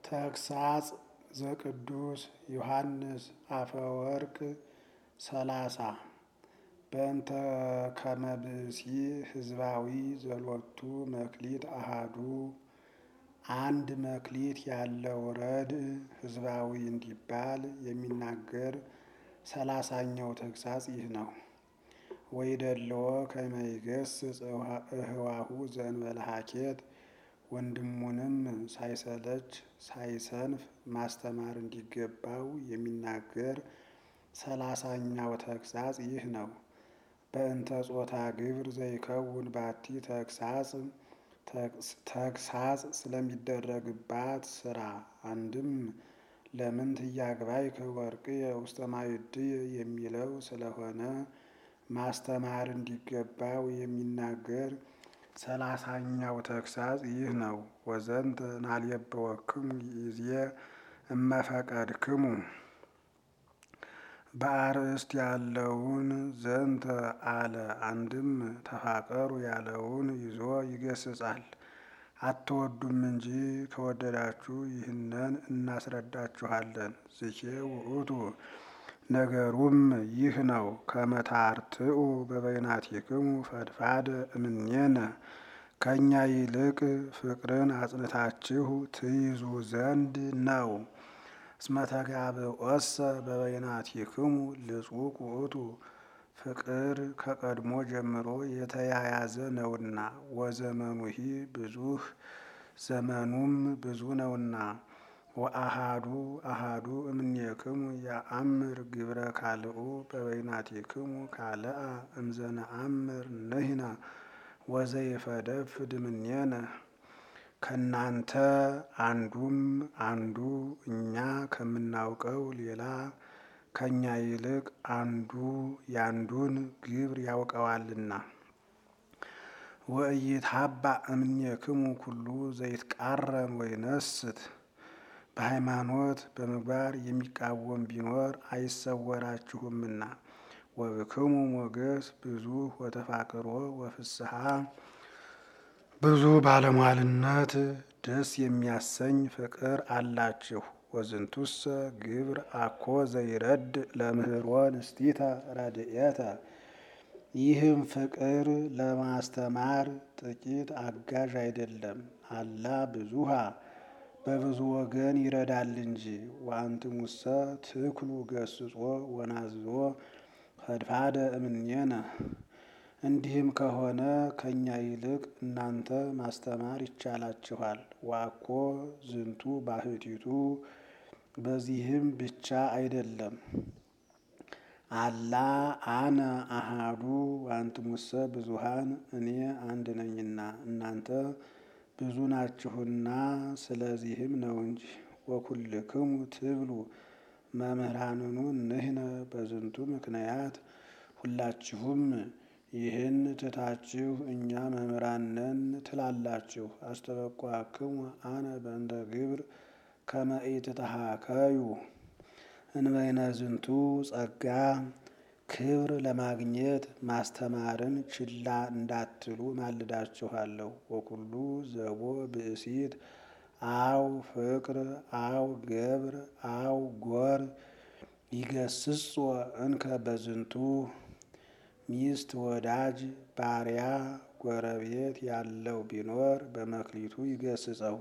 ተግሳጽ ዘቅዱስ ዮሐንስ አፈወርቅ ሰላሳ በእንተ ከመ ብእሲ ህዝባዊ ዘሎቱ መክሊት አሃዱ አንድ መክሊት ያለው ረድእ ህዝባዊ እንዲባል የሚናገር ሰላሳኛው ተግሳጽ ይህ ነው። ወይደለዎ ከመ ይገስጽ እህዋሁ ዘእንበለ ሀኬት ወንድሙንም ሳይሰለች ሳይሰንፍ ማስተማር እንዲገባው የሚናገር ሰላሳኛው ተግሳጽ ይህ ነው። በእንተ ጾታ ግብር ዘይከውን ባቲ ተግሳጽ ተግሳጽ ስለሚደረግባት ስራ አንድም ለምን ትያግባይከ ወርቅየ ውስተ ማዕድየ የሚለው ስለሆነ ማስተማር እንዲገባው የሚናገር ሰላሳኛው ተግሳጽ ይህ ነው። ወዘንተ ናልየብወክሙ ይእዜ እመፈቀድክሙ በአርእስት ያለውን ዘንተ አለ አንድም ተፋቀሩ ያለውን ይዞ ይገስጻል። አትወዱም እንጂ ከወደዳችሁ ይህንን እናስረዳችኋለን። ዝቼ ውእቱ ነገሩም ይህ ነው። ከመታርትኡ በበይናቲክሙ ፈድፋደ እምኔነ ከእኛ ይልቅ ፍቅርን አጽንታችሁ ትይዙ ዘንድ ነው። እስመ ተጋብኦሰ በበይናቲክሙ ልጹቅ ውእቱ ፍቅር ከቀድሞ ጀምሮ የተያያዘ ነውና ወዘመኑሂ ብዙህ ዘመኑም ብዙ ነውና። ወአሃዱ አሃዱ እምኔክሙ የአምር ግብረ ካልኡ በበይናቲክሙ ካልአ እምዘነአምር ንሕነ ወዘይፈደፍድ እምኔነ ከእናንተ አንዱም አንዱ እኛ ከምናውቀው ሌላ ከእኛ ይልቅ አንዱ ያንዱን ግብር ያውቀዋልና። ወኢይትሃባእ እምኔክሙ ኩሉ ዘይትቃረን ወይነስት በሃይማኖት በምግባር የሚቃወም ቢኖር አይሰወራችሁምና። ወብክሙ ሞገስ ብዙ ወተፋቅሮ ወፍስሐ ብዙ ባለሟልነት ደስ የሚያሰኝ ፍቅር አላችሁ። ወዝንቱሰ ግብር አኮ ዘይረድ ለምህሮ ንስቲተ ረድኤተ ይህም ፍቅር ለማስተማር ጥቂት አጋዥ አይደለም፣ አላ ብዙሃ በብዙ ወገን ይረዳል እንጂ። ወአንትሙሰ ትክሉ ገስጾ ወናዝዞ ፈድፋደ እምኔነ እንዲህም ከሆነ ከእኛ ይልቅ እናንተ ማስተማር ይቻላችኋል። ዋኮ ዝንቱ ባህቲቱ በዚህም ብቻ አይደለም፣ አላ አነ አሃዱ ወአንትሙሰ ብዙሃን እኔ አንድ ነኝና እናንተ ብዙ ናችሁና ስለዚህም ነው እንጂ። ወኩልክሙ ትብሉ መምህራንኑ ንሕነ በዝንቱ ምክንያት ሁላችሁም ይህን ትታችሁ እኛ መምህራን ነን ትላላችሁ። አስተበቋክሙ አነ በእንተ ግብር ከመ ኢትተሃከዩ እንበይነ ዝንቱ ጸጋ ክብር ለማግኘት ማስተማርን ችላ እንዳትሉ ማልዳችኋለሁ። ወኩሉ ዘቦ ብእሲት አው ፍቅር አው ገብር አው ጎር ይገስጾ እንከ በዝንቱ ሚስት ወዳጅ ባሪያ ጎረቤት ያለው ቢኖር በመክሊቱ ይገስጸው።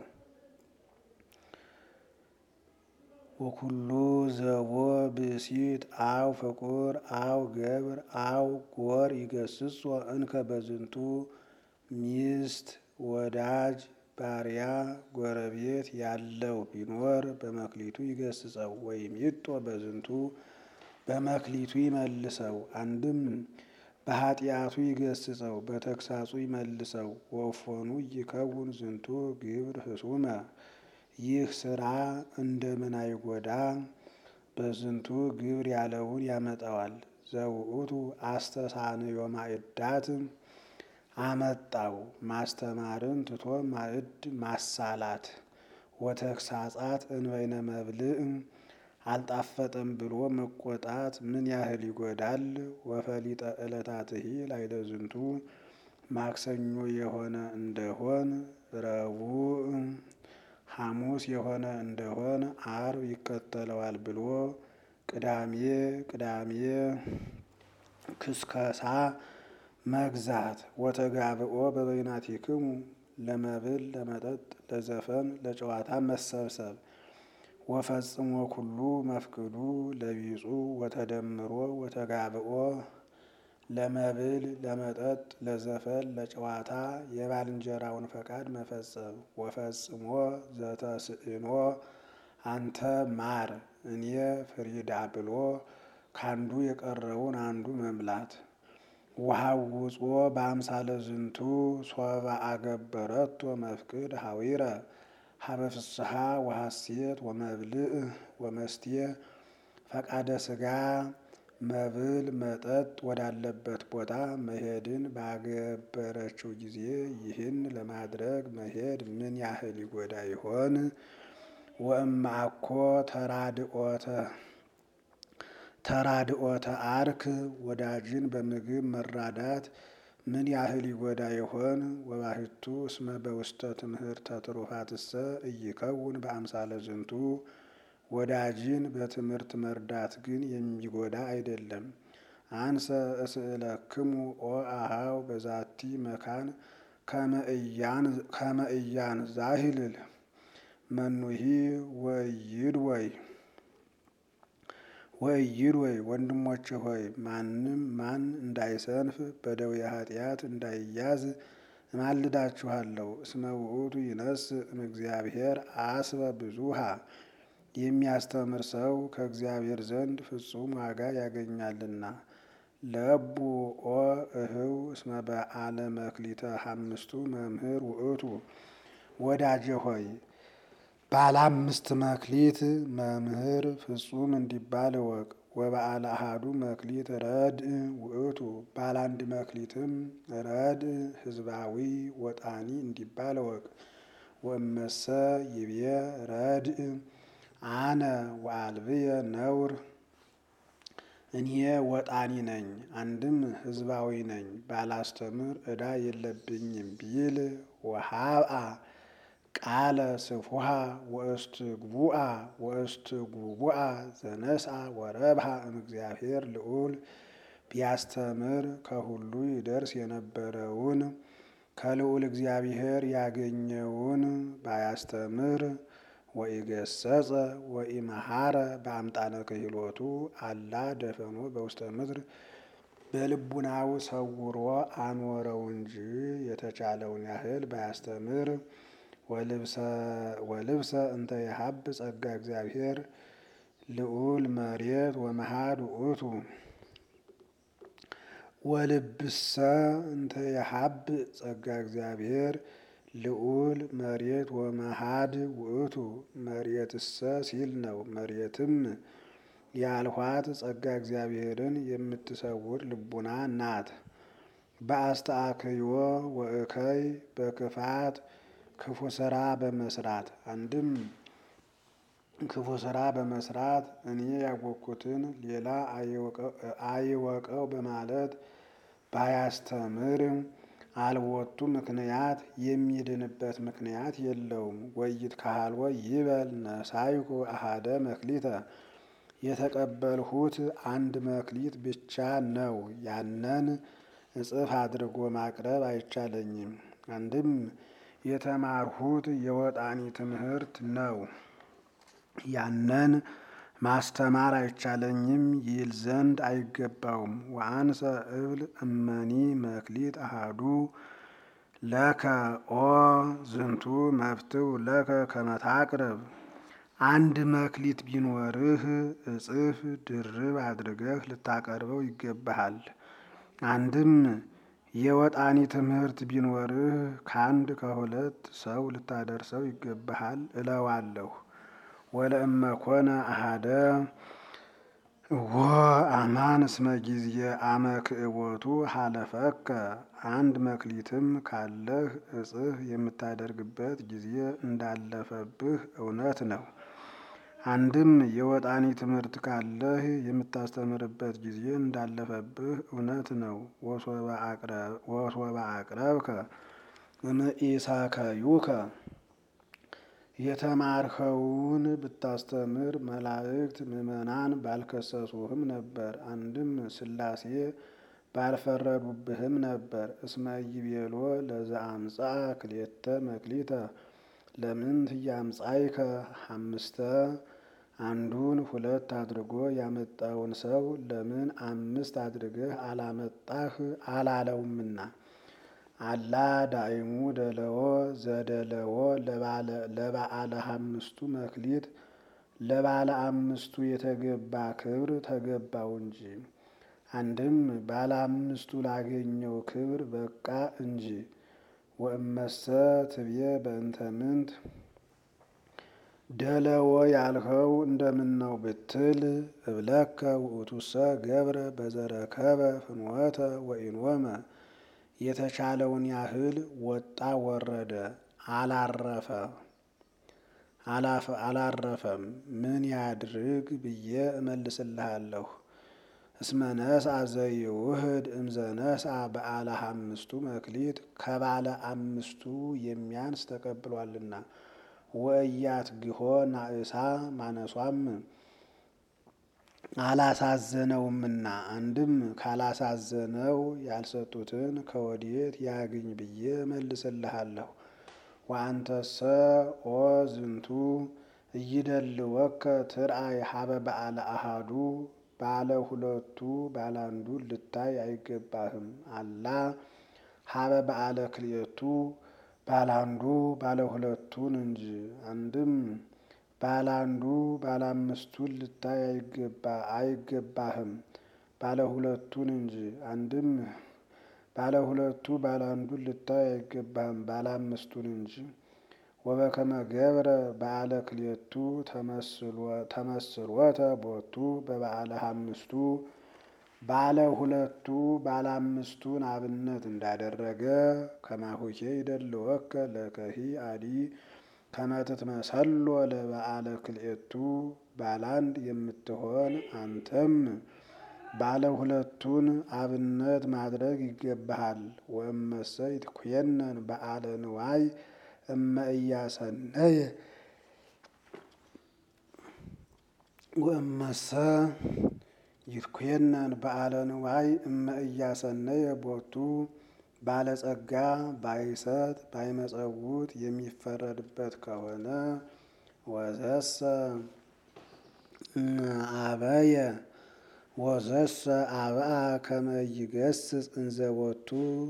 ወኩሉ ዘቦ ብእሲት አው ፍቁር አው ገብር አው ጎር ይገስጾ እንከ በዝንቱ ሚስት ወዳጅ ባሪያ ጎረቤት ያለው ቢኖር በመክሊቱ ይገስጸው። ወይም ይጦ በዝንቱ በመክሊቱ ይመልሰው። አንድም በኃጢአቱ ይገስጸው፣ በተግሳጹ ይመልሰው። ወፎኑ ይከውን ዝንቱ ግብር ህሱመ ይህ ስራ እንደምን አይጎዳ በዝንቱ ግብር ያለውን ያመጣዋል። ዘውእቱ አስተሳንዮ ማዕዳት አመጣው ማስተማርን ትቶ ማዕድ ማሳላት። ወተግሳጻት እንበይነ መብልዕ አልጣፈጠም ብሎ መቆጣት ምን ያህል ይጎዳል? ወፈሊጠ ዕለታትሂ ላዕለ ዝንቱ ማክሰኞ የሆነ እንደሆን ረቡዕ ሐሙስ የሆነ እንደሆን አርብ ይከተለዋል ብሎ ቅዳሜ ቅዳሜ ክስከሳ መግዛት ወተጋብኦ በበይናቲክሙ ለመብል ለመጠጥ ለዘፈን ለጨዋታ መሰብሰብ ወፈጽሞ ኩሉ መፍቅዱ ለቢጹ ወተደምሮ ወተጋብኦ ለመብል ለመጠጥ ለዘፈን ለጨዋታ የባልንጀራውን ፈቃድ መፈጸም ወፈጽሞ ዘተስእኖ አንተ ማር እኔ ፍሪዳ ብሎ ካንዱ የቀረውን አንዱ መምላት ወሐውጾ በአምሳለ ዝንቱ ሶበ አገበረቶ መፍቅድ ሀዊረ ሀበ ፍስሐ ወሐሴት ወመብልዕ ወመስትየ ፈቃደ ሥጋ መብል መጠጥ ወዳለበት ቦታ መሄድን ባገበረችው ጊዜ ይህን ለማድረግ መሄድ ምን ያህል ይጎዳ ይሆን? ወእምአኮ ተራድኦተ ተራድኦተ አርክ ወዳጅን በምግብ መራዳት ምን ያህል ይጎዳ ይሆን? ወባሕቱ እስመ በውስተ ትምህርተ ትሩፋትሰ ኢይከውን በአምሳለ ዝንቱ ወዳጅን በትምህርት መርዳት ግን የሚጎዳ አይደለም። አንሰ እስእለክሙ ኦ አኀው በዛቲ መካን ከመ እያን ዛሂልል መኑሂ ወይድ ወይ ወይድ ወይ ወንድሞች ሆይ ማንም ማን እንዳይሰንፍ በደዌ ኃጢአት እንዳይያዝ እማልዳችኋለሁ። እስመ ውእቱ ይነስእ እምእግዚአብሔር አስበ ብዙሃ የሚያስተምር ሰው ከእግዚአብሔር ዘንድ ፍጹም ዋጋ ያገኛልና። ለቡ ኦ እህው እስመ በዓለ መክሊተ ሐምስቱ መምህር ውእቱ ወዳጄ ሆይ ባለ አምስት መክሊት መምህር ፍጹም እንዲባል እወቅ። ወበዓለ አሐዱ መክሊት ረድእ ውእቱ ባለ አንድ መክሊትም ረድእ ሕዝባዊ ወጣኒ እንዲባል እወቅ። ወእመሰ ይቤ ረድእ አነ ወአልብየ ነውር እኔ ወጣኒ ነኝ አንድም ሕዝባዊ ነኝ ባላስተምር ዕዳ የለብኝም ቢል ወሀብአ ቃለ ስፉሃ ወእስትግቡአ ወእስትጉቡአ ዘነስአ ወረብሃ እምእግዚአብሔር ልዑል ቢያስተምር ከሁሉ ይደርስ የነበረውን ከልዑል እግዚአብሔር ያገኘውን ባያስተምር ወኢገሰጸ ወኢመሃረ በአምጣነ ክህሎቱ አላ ደፈኖ በውስተ ምድር በልቡናው ሰውሮ አኖረው እንጂ የተቻለውን ያህል ባያስተምር ወልብሰ እንተ የሀብ ጸጋ እግዚአብሔር ልዑል መሬት ወመሃድ ውእቱ ወልብሰ እንተ የሀብ ጸጋ እግዚአብሔር ልዑል መሬት ወመሃድ ውእቱ መሬትሰ ሲል ነው። መሬትም ያልኋት ጸጋ እግዚአብሔርን የምትሰውር ልቡና ናት። በአስተአክዮ ወእከይ በክፋት ክፉ ስራ በመስራት አንድም ክፉ ስራ በመስራት እኔ ያወቅኩትን ሌላ አይወቀው በማለት ባያስተምር አልቦቱ ምክንያት የሚድንበት ምክንያት የለውም። ወይት ካልወ ይበል ነሳይኩ አሃደ መክሊተ የተቀበልሁት አንድ መክሊት ብቻ ነው። ያንን እጽፍ አድርጎ ማቅረብ አይቻለኝም። አንድም የተማርሁት የወጣኒ ትምህርት ነው። ያንን ማስተማር አይቻለኝም ይል ዘንድ አይገባውም። ወአንሰ እብል እመኒ መክሊት አሃዱ ለከ ኦ ዝንቱ መፍትው ለከ ከመታቅርብ አንድ መክሊት ቢኖርህ እጽፍ ድርብ አድርገህ ልታቀርበው ይገባሃል። አንድም የወጣኒ ትምህርት ቢኖርህ ከአንድ ከሁለት ሰው ልታደርሰው ይገባሃል እለዋለሁ። ወለእመ ኮነ አሃደ ወ አማን እስመ ጊዜ አመ ክእቦቱ ሀለፈከ አንድ መክሊትም ካለህ እጽፍ የምታደርግበት ጊዜ እንዳለፈብህ እውነት ነው። አንድም የወጣኒ ትምህርት ካለህ የምታስተምርበት ጊዜ እንዳለፈብህ እውነት ነው። ወሶበ አቅረብከ እምኢሳከዩከ የተማርኸውን ብታስተምር መላእክት ምዕመናን ባልከሰሱህም ነበር። አንድም ሥላሴ ባልፈረዱብህም ነበር። እስመ ይቤሎ ለዘአምጻ ክልኤተ መክሊተ ለምንት ያምጻይከ አምስተ አንዱን ሁለት አድርጎ ያመጣውን ሰው ለምን አምስት አድርገህ አላመጣህ አላለውምና። አላ ዳይሙ ደለዎ ዘደለዎ ለበዓለ አምስቱ መክሊት ለባለ አምስቱ የተገባ ክብር ተገባው እንጂ። አንድም ባለ አምስቱ ላገኘው ክብር በቃ እንጂ። ወእመሰ ትብዬ በእንተ ምንት ደለዎ ያልኸው እንደምነው ብትል እብለከ ውእቱሰ ገብረ በዘረከበ ፍኖተ ወኢኖመ የተቻለውን ያህል ወጣ ወረደ አላረፈ አላረፈም። ምን ያድርግ ብዬ እመልስልሃለሁ። እስመ ነስአ ዘይውህድ እምዘ ነስአ በዓለ አምስቱ መክሊት ከባለ አምስቱ የሚያንስ ተቀብሏልና። ወእያት ግሆ ናእሳ ማነሷም አላሳዘነውምና። አንድም ካላሳዘነው ያልሰጡትን ከወዴት ያግኝ ብዬ እመልስልሃለሁ። ወአንተሰ ኦ ዝንቱ እይደልወከ ትርአይ ሀበ በዓለ አሃዱ ባለ ሁለቱ ባለ አንዱን ልታይ አይገባህም። አላ ሀበ በዓለ ክልኤቱ ባለ አንዱ ባለ ሁለቱን እንጂ። አንድም ባለ አንዱ ባለ አምስቱን ልታይ አይገባህም ባለ ሁለቱን እንጂ። አንድም ባለ ሁለቱ ባለ አንዱን ልታይ አይገባህም ባለ አምስቱን እንጂ። ወበከመ ገብረ በዓለ ክልኤቱ ተመስሎተ ቦቱ በበዓለ አምስቱ ባለ ሁለቱ ባለ አምስቱን አብነት እንዳደረገ ከማሁኬ ይደልወከ ለከሂ አዲ ከመ ትትመሰሎ ለበዓለ ክልኤቱ ባለ አንድ የምትሆን አንተም ባለ ሁለቱን አብነት ማድረግ ይገባሃል። ወእመሰ ይትኮነን በዓለ ንዋይ እመ እያሰነየ ወእመሰ ይትኮነን በዓለ ንዋይ እመ እያሰነየ ቦቱ ባለጸጋ ባይሰጥ ባይመጸውት የሚፈረድበት ከሆነ ወዘሰ አበየ ወዘሰ አብአ ከመ ይገስጽ እንዘቦቱ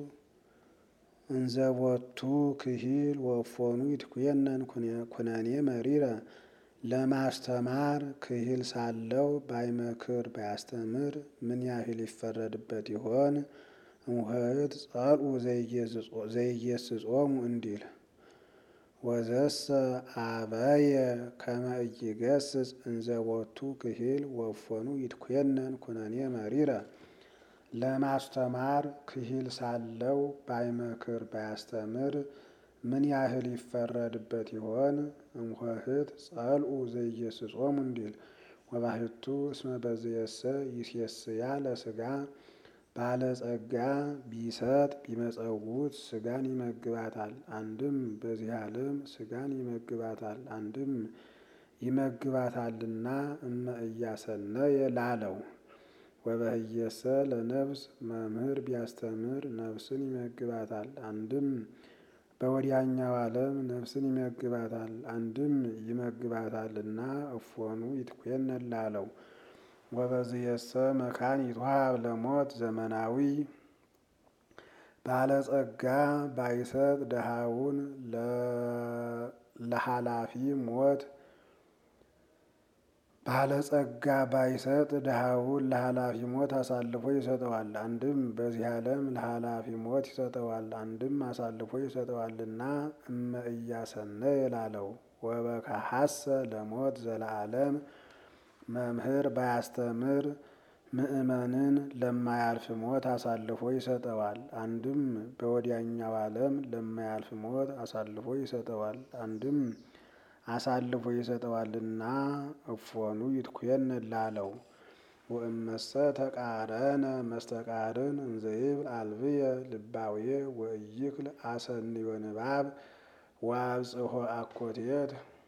እንዘቦቱ ክሂል ወፎኑ ይትኮነን ኩነኔ መሪረ ለማስተማር ክሂል ሳለው ባይመክር ባያስተምር ምን ያህል ይፈረድበት ይሆን? እምኆኅት ጸልኡ ዘይጌስጾሙ እንዲል ወዘሰ አበየ ከመ ኢይገስጽ እንዘቦቱ ክሂል ወፎኑ ይትኮነን ኩነኔ መሪረ ለማስተማር ክሂል ሳለው ባይመክር ባያስተምር ምን ያህል ይፈረድበት ይሆን? እምኆኅት ጸልኡ ዘይጌስጾሙ እንዲል ወባሕቱ እስመ በዝየሰ ይሴስያ ለሥጋ ባለጸጋ ቢሰጥ ቢመጸውት ሥጋን ይመግባታል። አንድም በዚህ ዓለም ሥጋን ይመግባታል፣ አንድም ይመግባታልና እመ እያሰነየ ላለው ወበህየሰ ለነፍስ መምህር ቢያስተምር ነፍስን ይመግባታል። አንድም በወዲያኛው ዓለም ነፍስን ይመግባታል፣ አንድም ይመግባታልና እፎኑ ይትኮነን ላለው ወበዝየሰ መካን ይትወሀብ ለሞት ዘመናዊ ባለጸጋ ባይሰጥ ድሃውን ለኃላፊ ሞት ባለጸጋ ባይሰጥ ድሃውን ለኃላፊ ሞት አሳልፎ ይሰጠዋል። አንድም በዚህ ዓለም ለኃላፊ ሞት ይሰጠዋል፣ አንድም አሳልፎ ይሰጠዋልና እመ እያሰነየ ላለው ወበከሐሰ ለሞት ዘለዓለም መምህር ባያስተምር ምእመንን ለማያልፍ ሞት አሳልፎ ይሰጠዋል። አንድም በወዲያኛው ዓለም ለማያልፍ ሞት አሳልፎ ይሰጠዋል፣ አንድም አሳልፎ ይሰጠዋልና እፎኑ ይትኮነን ላለው ወእመሰ ተቃረነ መስተቃርን እንዘይብል አልብየ ልባውየ ወእይክል አሰንዮ ንባብ ወአብጽሖ አኮቴት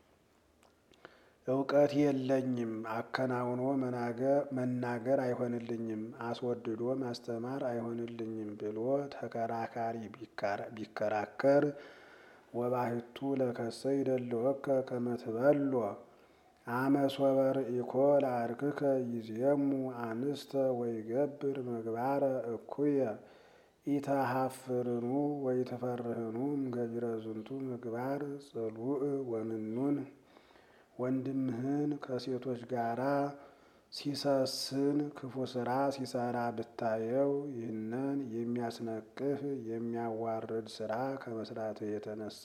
እውቀት የለኝም፣ አከናውኖ መናገር አይሆንልኝም፣ አስወድዶ ማስተማር አይሆንልኝም ብሎ ተከራካሪ ቢከራከር ወባሕቱ ለከሰ ይደልወከ ከመ ትበሎ አመ ሶበ ርኢኮ ለአርክከ ይዜሙ አንስተ ወይገብር ምግባረ እኩየ ኢተሃፍርኑ ወይትፈርህኑ እምገቢረ ዝንቱ ምግባር ጽሉእ ወምኑን። ወንድምህን ከሴቶች ጋራ ሲሰስን ክፉ ስራ ሲሰራ ብታየው ይህንን የሚያስነቅፍ የሚያዋርድ ስራ ከመስራትህ የተነሳ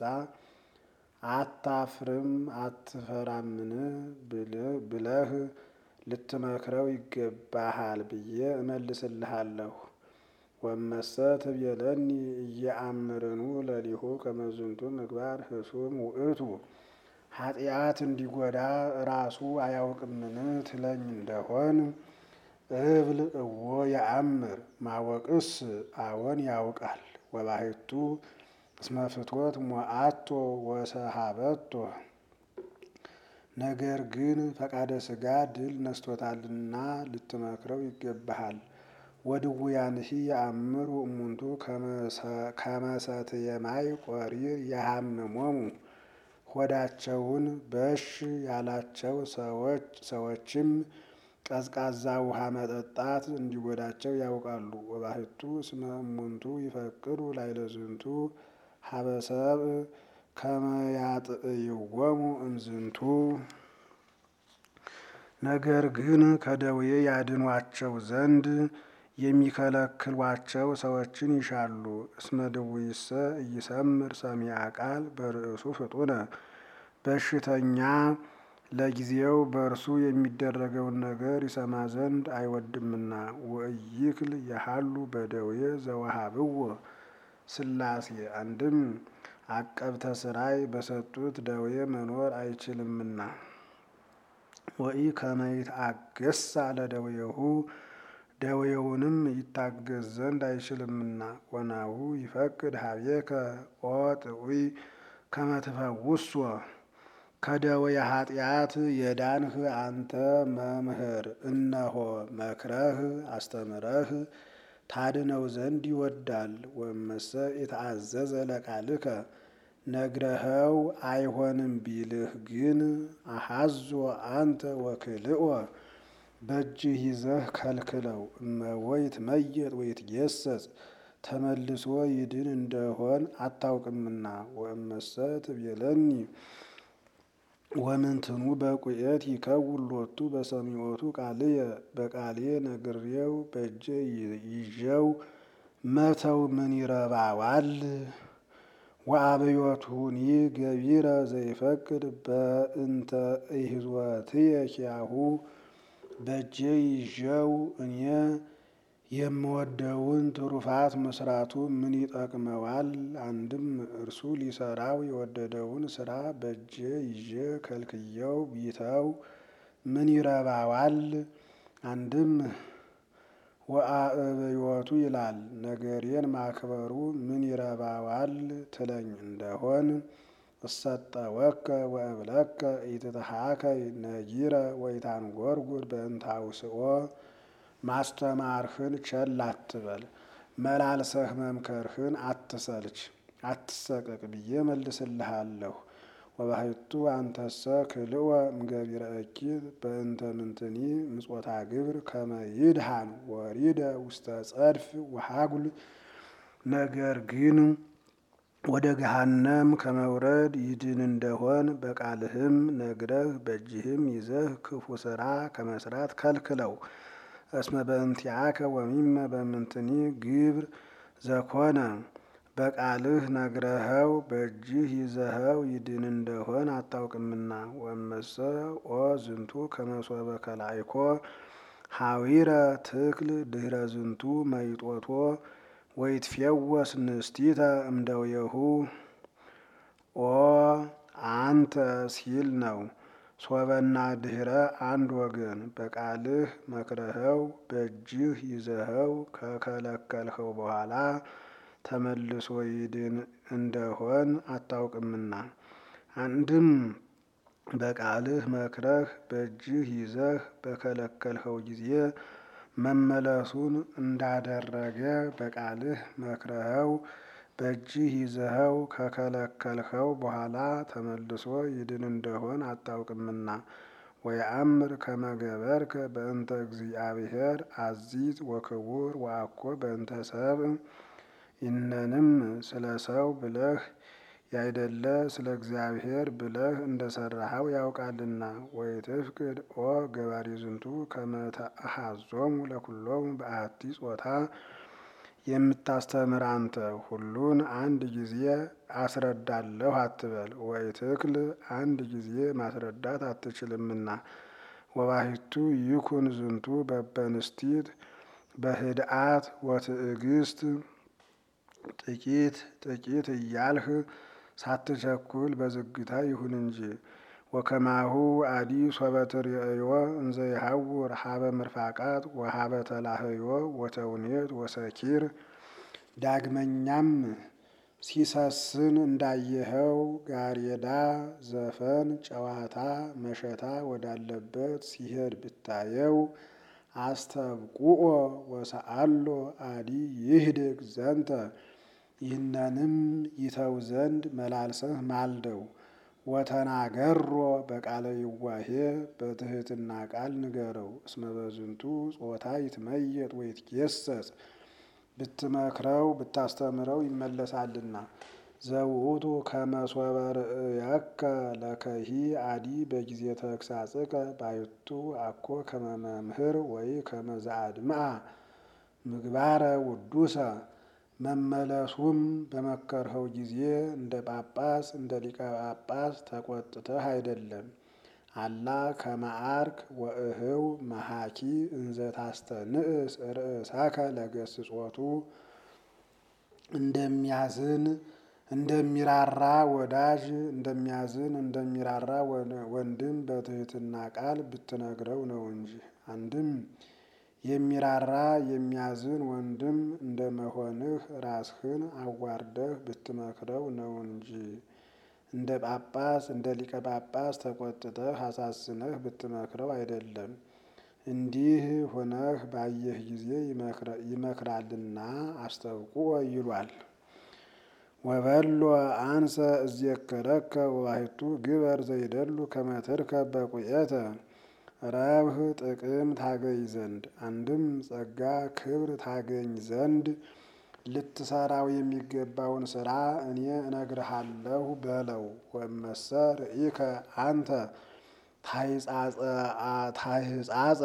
አታፍርም አትፈራምን ብለህ ልትመክረው ይገባሃል ብዬ እመልስልሃለሁ። ወመሰ ትቤለኒ እየአምርኑ ለሊሁ ከመ ዝንቱ ምግባር ህሱም ውእቱ ኃጢአት እንዲጎዳ ራሱ አያውቅምን ትለኝ እንደሆን እብል እዎ የአምር ማወቅስ አዎን ያውቃል። ወባሕቱ እስመ ፍትወት ሞአቶ ወሰሃበቶ ነገር ግን ፈቃደ ሥጋ ድል ነስቶታልና ልትመክረው ይገባሃል። ወድውያንሂ የአምሩ እሙንቱ ከመ ሰትየ ማይ ቆሪር የሃምሞሙ ሆዳቸውን በሽ ያላቸው ሰዎችም ቀዝቃዛ ውሃ መጠጣት እንዲጎዳቸው ያውቃሉ። ወባሕቱ እስመ እሙንቱ ይፈቅዱ ላዕለ ዝንቱ ሀበ ሰብእ ከመ ያጥዕይዎሙ እምዝንቱ ነገር ግን ከደዌ ያድኗቸው ዘንድ የሚከለክሏቸው ሰዎችን ይሻሉ። እስመ ድውይሰ ኢይሰምር ሰሚዐ ቃል በርእሱ ፍጡነ በሽተኛ ለጊዜው በእርሱ የሚደረገውን ነገር ይሰማ ዘንድ አይወድምና። ወኢይክል የሃሉ በደዌ ዘወሃብዎ ሥላሴ አንድም አቀብተ ሥራይ በሰጡት ደዌ መኖር አይችልምና። ወኢ ከመ ይትአገሣ ለደዌሁ ደዌውንም ይታገዝ ዘንድ አይችልምና። ወናሁ ይፈቅድ ሀቤከ ኦ ጥዑይ ከመ ትፈውሶ ከደዌ ኃጢአት የዳንህ አንተ መምህር እነሆ መክረህ አስተምረህ ታድነው ዘንድ ይወዳል። ወመሰ የተአዘዘ ለቃልከ ነግረኸው አይሆንም ቢልህ ግን አሐዞ አንተ ወክልኦ በእጅህ ይዘህ ከልክለው። እመቦ ይትመየጥ ወይትጌሰጽ ተመልሶ ይድን እንደሆን አታውቅምና። ወእመሰ ትቤለኒ ወምንትኑ በቁኤት ይከውን ሎቱ በሰሚዖቱ ቃልየ በቃሌ ነግሬው በእጄ ይዤው መተው ምን ይረባዋል? ወአብዮቱኒ ገቢረ ዘይፈቅድ በእንተ ኢሕዝወትየ ኪያሁ በእጄ ይዤው እኔ የምወደውን ትሩፋት መስራቱ ምን ይጠቅመዋል? አንድም እርሱ ሊሰራው የወደደውን ስራ በእጄ ይዤ ከልክየው ቢተው ምን ይረባዋል? አንድም ወአብዮቱ ይላል ነገሬን ማክበሩ ምን ይረባዋል ትለኝ እንደሆን እሰጠወከ ወእብለከ ኢትትሃከይ ነጊረ ወኢታንጐርጕር በእንተ አውስኦ ማስተማርህን ቸል አትበል፣ መላልሰህ መምከርህን አትሰልች፣ አትሰቀቅ ብዬ መልስልሃለሁ። ወባሕቱ አንተሰ ክልወ እምገቢረ እኪት በእንተ ምንትኒ ምጾታ ግብር ከመ ይድሃን ወሪደ ውስተ ጸድፍ ወሃጉል ነገር ግን ወደ ገሃነም ከመውረድ ይድን እንደሆን በቃልህም ነግረህ በእጅህም ይዘህ ክፉ ስራ ከመስራት ከልክለው። እስመ በእንቲአከ ወሚመ በምንትኒ ግብር ዘኮነ በቃልህ ነግረኸው በእጅህ ይዘኸው ይድን እንደሆን አታውቅምና። ወመሰ ኦ ዝንቱ ከመሶበ ከላይኮ ሀዊረ ትክል ድህረ ዝንቱ መይጦቶ ወይትፌወስ ንስቲተ እምደዌሁ ኦ አንተ ሲል ነው። ሶበና ድህረ አንድ ወገን በቃልህ መክረኸው በእጅህ ይዘኸው ከከለከልኸው በኋላ ተመልሶ ይድን እንደሆን አታውቅምና። አንድም በቃልህ መክረህ በእጅህ ይዘህ በከለከልኸው ጊዜ መመለሱን እንዳደረገ በቃልህ መክረኸው በእጅህ ይዘኸው ከከለከልኸው በኋላ ተመልሶ ይድን እንደሆን አታውቅምና። ወየአምር ከመ ገበርከ በእንተ እግዚአብሔር አዚዝ ወክቡር ወአኮ በእንተ ሰብእ ይህንንም ስለ ሰው ብለህ ያይደለ ስለ እግዚአብሔር ብለህ እንደሰራኸው ያውቃልና። ወይትፍቅድ ኦ ገባሪ ዝንቱ ከመ ተአሐዞሙ ለኩሎሙ በአሐቲ ጾታ የምታስተምር አንተ ሁሉን አንድ ጊዜ አስረዳለሁ አትበል። ወይትክል አንድ ጊዜ ማስረዳት አትችልምና። ወባሕቱ ይኩን ዝንቱ በበንስቲት በህድአት ወትዕግስት ጥቂት ጥቂት እያልህ ሳትቸኩል በዝግታ ይሁን እንጂ። ወከማሁ አዲ ሶበ ትርእዮ እንዘ ይሐውር ሀበ ምርፋቃት ወሀበ ተላህዮ ወተውኔት ወሰኪር። ዳግመኛም ሲሰስን እንዳየኸው ጋሬዳ፣ ዘፈን፣ ጨዋታ፣ መሸታ ወዳለበት ሲሄድ ብታየው አስተብቁኦ ወሰአሎ አዲ ይህድግ ዘንተ ይህነንም ይተው ዘንድ መላልሰህ ማልደው። ወተናገሮ በቃለ ይዋሄ በትህትና ቃል ንገረው። እስመ በዝንቱ ጾታ ይትመየጥ ወይትጌሰጽ ብትመክረው ብታስተምረው ይመለሳልና። ዘውእቱ ከመ ሶበ ርእየከ ለከሂ አዲ በጊዜ ተግሳጽከ ባሕቱ አኮ ከመ መምህር ወይ ከመ ዘአድምዐ ምግባረ ውዱሰ መመለሱም በመከርኸው ጊዜ እንደ ጳጳስ እንደ ሊቀ ጳጳስ ተቆጥተህ አይደለም። አላ ከመ ዐርክ ወእህው መሐኪ እንዘ ታስተንእስ ርእሳከ ለገስጾቱ እንደሚያዝን እንደሚራራ ወዳጅ እንደሚያዝን እንደሚራራ ወንድም በትህትና ቃል ብትነግረው ነው እንጂ። አንድም የሚራራ የሚያዝን ወንድም እንደመሆንህ ራስህን አዋርደህ ብትመክረው ነው እንጂ። እንደ ጳጳስ እንደ ሊቀ ጳጳስ ተቆጥተህ አሳዝነህ ብትመክረው አይደለም። እንዲህ ሆነህ ባየህ ጊዜ ይመክራልና አስተብቁኦ ይሏል። ወበሎ አንሰ እዜከረከ ወባሕቱ ግበር ዘይደሉ ከመ ትርከብ በቁኤተ ረብህ ጥቅም ታገኝ ዘንድ አንድም ጸጋ ክብር ታገኝ ዘንድ ልትሰራው የሚገባውን ስራ እኔ እነግርሃለሁ በለው። ወመሰ ርኢከ አንተ ታሕጻጸ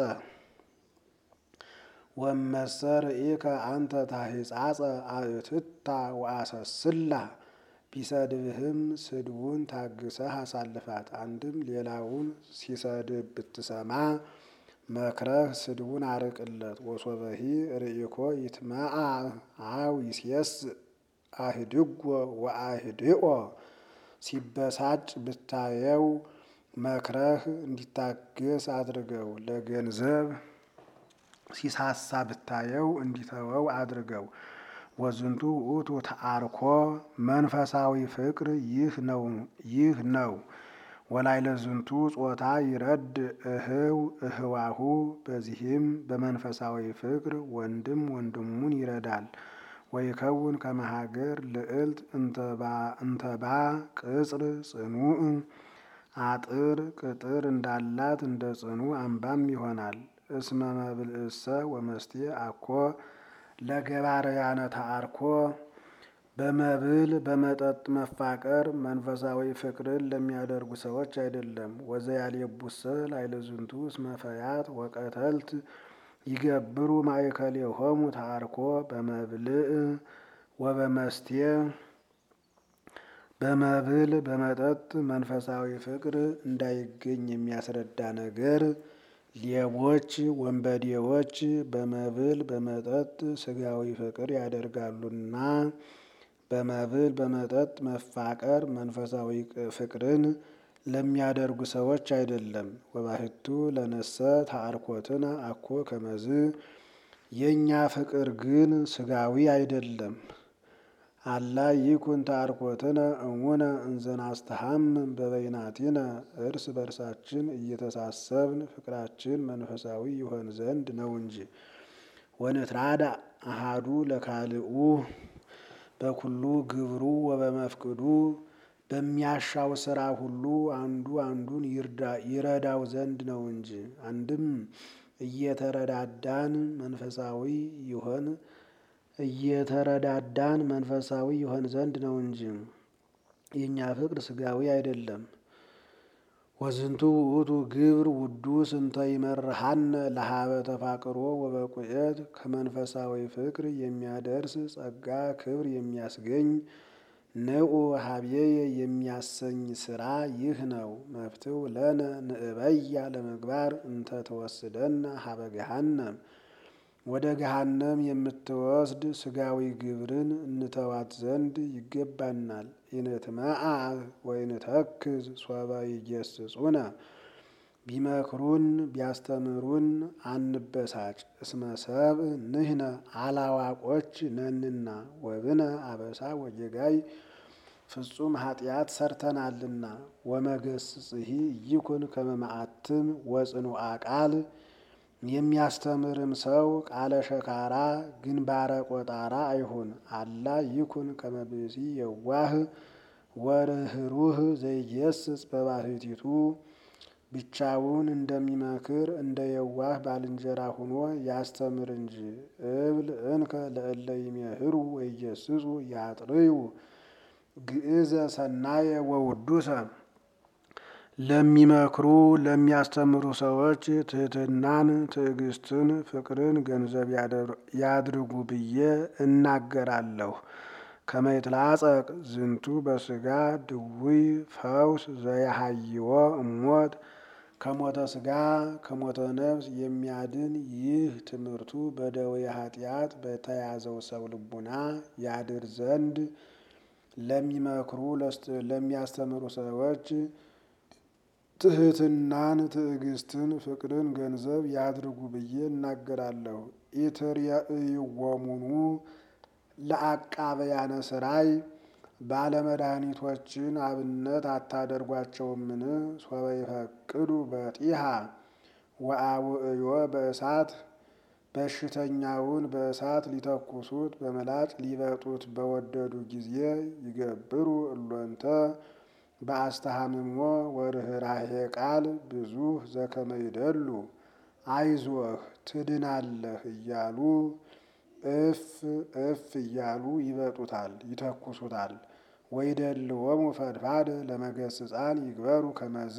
ወመሰ ርኢከ አንተ ታሕጻጸ አእትታ ወአሰስላ ቢሰድብህም ስድቡን ታግሰህ አሳልፋት። አንድም ሌላውን ሲሰድብ ብትሰማ መክረህ ስድቡን አርቅለት። ወሶበሂ ርኢኮ ይትመዓ አው ይሴስ አህድጎ ወአህድኦ ሲበሳጭ ብታየው መክረህ እንዲታገስ አድርገው። ለገንዘብ ሲሳሳ ብታየው እንዲተወው አድርገው። ወዝንቱ ውእቱ ተአርኮ መንፈሳዊ ፍቅር ይህ ነው ይህ ነው። ወላይለ ዝንቱ ጾታ ይረድ እህው እህዋሁ በዚህም በመንፈሳዊ ፍቅር ወንድም ወንድሙን ይረዳል። ወይከውን ከመ ሀገር ልዕልት እንተባ ቅጽር ጽኑዕ አጥር ቅጥር እንዳላት እንደ ጽኑ አምባም ይሆናል። እስመ መብልእሰ ወመስቴ አኮ ለገባርያነ ተአርኮ በመብል በመጠጥ መፋቀር መንፈሳዊ ፍቅርን ለሚያደርጉ ሰዎች አይደለም። ወዘያልየቡሰ ላዕለ ዝንቱ እስመ ፈያት ወቀተልት ይገብሩ ማእከሌሆሙ ተአርኮ በመብልዕ ወበመስቴ በመብል በመጠጥ መንፈሳዊ ፍቅር እንዳይገኝ የሚያስረዳ ነገር ሌቦች፣ ወንበዴዎች በመብል በመጠጥ ስጋዊ ፍቅር ያደርጋሉና በመብል በመጠጥ መፋቀር መንፈሳዊ ፍቅርን ለሚያደርጉ ሰዎች አይደለም። ወባሕቱ ለነሰ ተአርኮትነ አኮ ከመዝ የእኛ ፍቅር ግን ስጋዊ አይደለም። አላ ይኩን ተአርኮትነ እሙነ እንዘናስተሐምም በበይናቲነ እርስ በርሳችን እየተሳሰብን ፍቅራችን መንፈሳዊ ይሆን ዘንድ ነው እንጂ። ወንትራዳ አሃዱ ለካልኡ በኩሉ ግብሩ ወበመፍቅዱ በሚያሻው ስራ ሁሉ አንዱ አንዱን ይረዳው ዘንድ ነው እንጂ። አንድም እየተረዳዳን መንፈሳዊ ይሆን እየተረዳዳን መንፈሳዊ ይሆን ዘንድ ነው እንጂ የእኛ ፍቅር ስጋዊ አይደለም። ወዝንቱ ውእቱ ግብር ውዱስ እንተ ይመርሃነ ለሀበ ተፋቅሮ ወበቁኤት ከመንፈሳዊ ፍቅር የሚያደርስ ጸጋ ክብር የሚያስገኝ ንዑ ሀብዬየ የሚያሰኝ ስራ ይህ ነው። መፍትው ለነ ንእበያ ለምግባር እንተ ተወስደነ ሀበ ገሃነም ወደ ገሃነም የምትወስድ ስጋዊ ግብርን እንተዋት ዘንድ ይገባናል። ኢንትመዓ ወኢንተክዝ ሶበ ይገስጹነ ቢመክሩን ቢያስተምሩን አንበሳጭ። እስመ ሰብእ ንሕነ አላዋቆች ነንና ወብነ አበሳ ወጌጋይ ፍጹም ኃጢአት ሰርተናልና። ወመገስጽሂ ይኩን ከመ መዓትም ወጽኑዓ ቃል የሚያስተምርም ሰው ቃለ ሸካራ ግንባረ ቆጣራ አይሁን። አላ ይኩን ከመ ብእሲ የዋህ ወርህሩህ ዘይገስጽ በባሕቲቱ ብቻውን እንደሚመክር እንደ የዋህ ባልንጀራ ሆኖ ያስተምር እንጂ። እብል እንከ ለእለ ይሜህሩ ወይገስጹ ያጥርዩ ግእዘ ሰናየ ወውዱሰ ለሚመክሩ ለሚያስተምሩ ሰዎች ትሕትናን፣ ትዕግስትን፣ ፍቅርን ገንዘብ ያድርጉ ብዬ እናገራለሁ። ከመ ይትላጸቅ ዝንቱ በስጋ ድውይ ፈውስ ዘያሃይዎ እሞት ከሞተ ስጋ ከሞተ ነፍስ የሚያድን ይህ ትምህርቱ በደዌ ኃጢአት በተያዘው ሰው ልቡና ያድር ዘንድ ለሚመክሩ ለሚያስተምሩ ሰዎች ትሕትናን፣ ትዕግስትን፣ ፍቅርን ገንዘብ ያድርጉ ብዬ እናገራለሁ። ኢትርእይዎሙኑ ለአቃበያነ ሥራይ ባለመድኃኒቶችን አብነት አታደርጓቸውምን? ሶበ ይፈቅዱ በጢሃ ወአውዕዮ በእሳት በሽተኛውን በእሳት ሊተኩሱት በምላጭ ሊበጡት በወደዱ ጊዜ ይገብሩ እሎንተ በአስተሃምሞ ወርኅራኄ ቃል ብዙኅ ዘከመ ይደሉ አይዞህ ትድናለህ እያሉ እፍ እፍ እያሉ ይበጡታል፣ ይተኩሱታል። ወይደልዎሙ ፈድፋደ ለመገስጻን ይግበሩ ከመዝ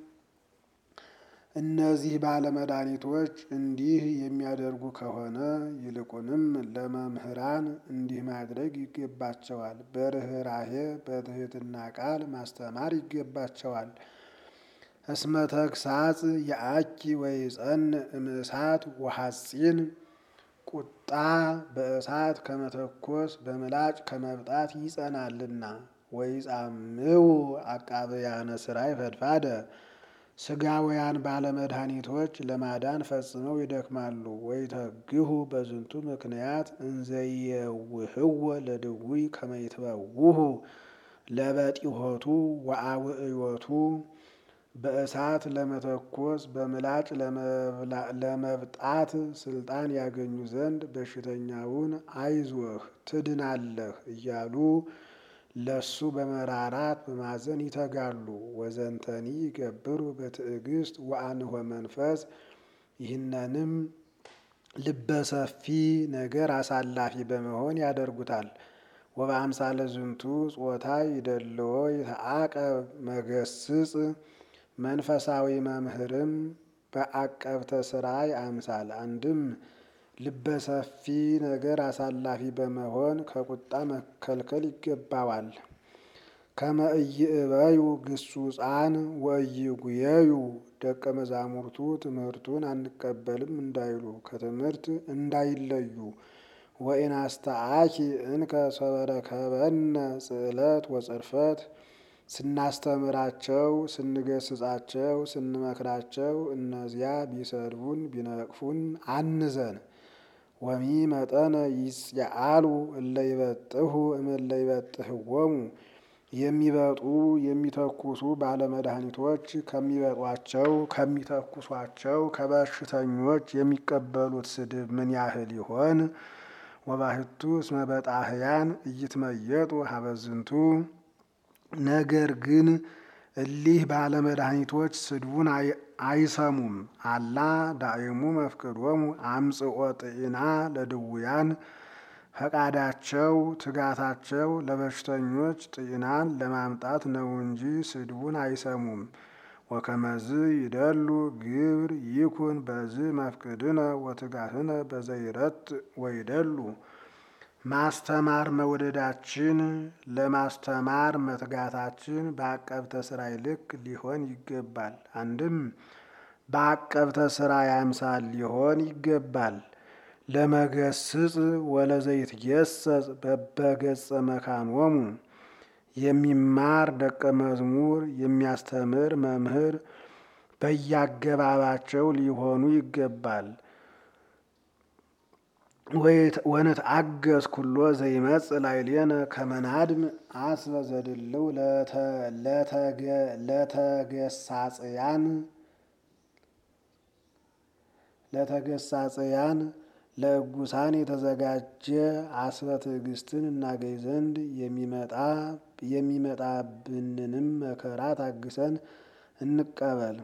እነዚህ ባለመድኃኒቶች እንዲህ የሚያደርጉ ከሆነ ይልቁንም ለመምህራን እንዲህ ማድረግ ይገባቸዋል። በርኅራኄ በትሕትና ቃል ማስተማር ይገባቸዋል። እስመ ተግሳጽ የአኪ ወይጸንዕ እምእሳት ወሐጺን ቁጣ በእሳት ከመተኮስ በምላጭ ከመብጣት ይጸናልና። ወይጻምው አቃብያነ ሥራይ ፈድፋደ ሥጋውያን ባለመድኃኒቶች ለማዳን ፈጽመው ይደክማሉ። ወይተግሁ በዝንቱ ምክንያት እንዘየውህወ ለድውይ ከመ ይትበውሁ ለበጢሆቱ ወአውዕዮቱ በእሳት ለመተኮስ በምላጭ ለመብጣት ስልጣን ያገኙ ዘንድ በሽተኛውን አይዞህ ትድናለህ እያሉ ለሱ በመራራት በማዘን ይተጋሉ። ወዘንተኒ ይገብሩ በትዕግስት ወአንሆ መንፈስ ይህንንም ልበሰፊ ነገር አሳላፊ በመሆን ያደርጉታል። ወበአምሳለ ዝንቱ ጾታ ይደልዎ ይተአቀብ መገስጽ መንፈሳዊ መምህርም በአቀብተ ሥራይ አምሳል አንድም ልበሰፊ ነገር አሳላፊ በመሆን ከቁጣ መከልከል ይገባዋል። ከመ ኢይእበዩ ግሱጻን ወኢይጉየዩ ደቀ መዛሙርቱ ትምህርቱን አንቀበልም እንዳይሉ ከትምህርት እንዳይለዩ። ወኢናስተአኪ እንከ ሶበ ረከበነ ጽዕለት ወጽርፈት ስናስተምራቸው ስንገስጻቸው ስንመክራቸው እነዚያ ቢሰድቡን ቢነቅፉን አንዘን። ወሚ መጠነ ይጽአሉ እለ ይበጥሁ እምእለ ይበጥህዎሙ የሚበጡ የሚተኩሱ ባለመድኃኒቶች ከሚበጧቸው ከሚተኩሷቸው ከበሽተኞች የሚቀበሉት ስድብ ምን ያህል ይሆን? ወባሕቱ እስመ በጣህያን እይትመየጡ ሀበዝንቱ ነገር ግን እሊህ ባለመድኃኒቶች ስድቡን አይሰሙም። አላ ዳእሙ መፍቅዶሙ አምጽኦ ጥኢና ለድውያን ፈቃዳቸው ትጋታቸው ለበሽተኞች ጥኢናን ለማምጣት ነው እንጂ ስድቡን አይሰሙም። ወከመዝ ይደሉ ግብር ይኩን በዝ መፍቅድነ ወትጋትነ በዘይረት ወይደሉ ማስተማር መውደዳችን ለማስተማር መትጋታችን በአቀብተ ሥራይ ልክ ሊሆን ይገባል። አንድም በአቀብተ ሥራይ አምሳል ሊሆን ይገባል። ለመገስጽ ወለዘይትገሰጽ በበገጸ መካኖሙ የሚማር ደቀ መዝሙር የሚያስተምር መምህር በያገባባቸው ሊሆኑ ይገባል። ወንትአገስ ኩሎ ዘይመጽእ ላዕሌነ ከመ ናድም አስበ ዘድልው ለተገሳጽያን ለተገሳጽያን ለእጉሳን የተዘጋጀ አስበ ትዕግስትን እናገኝ ዘንድ የሚመጣ የሚመጣብንንም መከራ ታግሰን እንቀበል።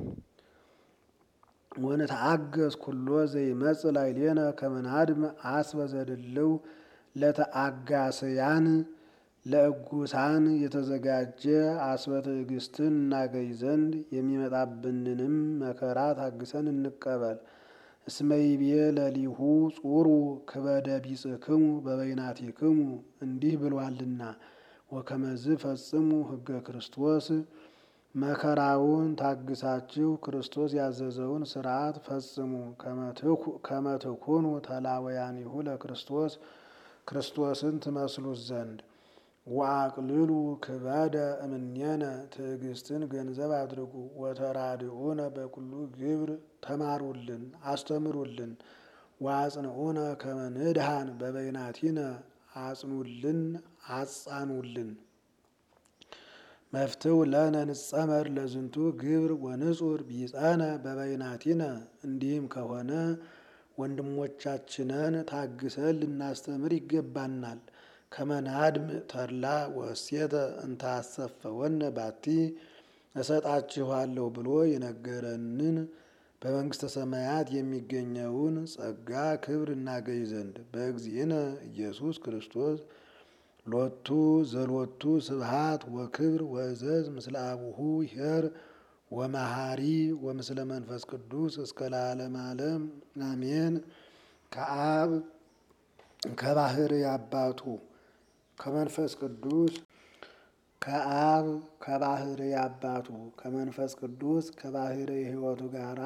ወንትአገስ ኩሎ ዘይመጽእ ላዕሌነ ከመ ናድም አስበ ዘድልው ለተአጋስያን ለእጉሳን የተዘጋጀ አስበ ትዕግስትን እናገኝ ዘንድ የሚመጣብንንም መከራ ታግሰን እንቀበል። እስመ ይቤ ለሊሁ ጹሩ ክበደ ቢጽክሙ በበይናቲክሙ እንዲህ ብሏልና ወከመዝ ፈጽሙ ሕገ ክርስቶስ መከራውን ታግሳችሁ ክርስቶስ ያዘዘውን ሥርዓት ፈጽሙ። ከመ ትኩኑ ተላወያኒሁ ለክርስቶስ ክርስቶስን ትመስሉት ዘንድ ወአቅልሉ ክበደ እምኔነ ትዕግስትን ገንዘብ አድርጉ። ወተራድኡነ በኩሉ ግብር ተማሩልን አስተምሩልን። ወአጽንዑነ ከመ ንድሃን በበይናቲነ አጽኑልን አጻኑልን። መፍትው ለነ ንጸመር ለዝንቱ ግብር ወንጹር ቢጸነ በበይናቲነ እንዲህም ከሆነ ወንድሞቻችንን ታግሰን ልናስተምር ይገባናል። ከመናድም ተድላ ወእሴተ እንታሰፈወነ ባቲ እሰጣችኋለሁ ብሎ የነገረንን በመንግሥተ ሰማያት የሚገኘውን ጸጋ ክብር እናገኝ ዘንድ በእግዚእነ ኢየሱስ ክርስቶስ ሎቱ ዘሎቱ ስብሃት ወክብር ወእዘዝ ምስለ አቡሁ ኄር ወመሃሪ ወምስለ መንፈስ ቅዱስ እስከ ለዓለመ ዓለም አሜን። ከአብ ከባሕርይ አባቱ ከመንፈስ ቅዱስ ከአብ ከባሕርይ አባቱ ከመንፈስ ቅዱስ ከባሕርይ ሕይወቱ ጋራ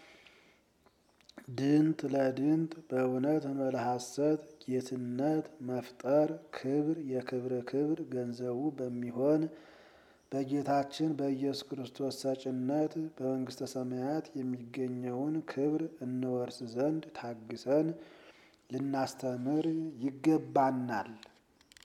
ድንት ለድንት በእውነት እምለ ሐሰት ጌትነት መፍጠር ክብር የክብር ክብር ገንዘቡ በሚሆን በጌታችን በኢየሱስ ክርስቶስ ሰጭነት በመንግሥተ ሰማያት የሚገኘውን ክብር እንወርስ ዘንድ ታግሰን ልናስተምር ይገባናል።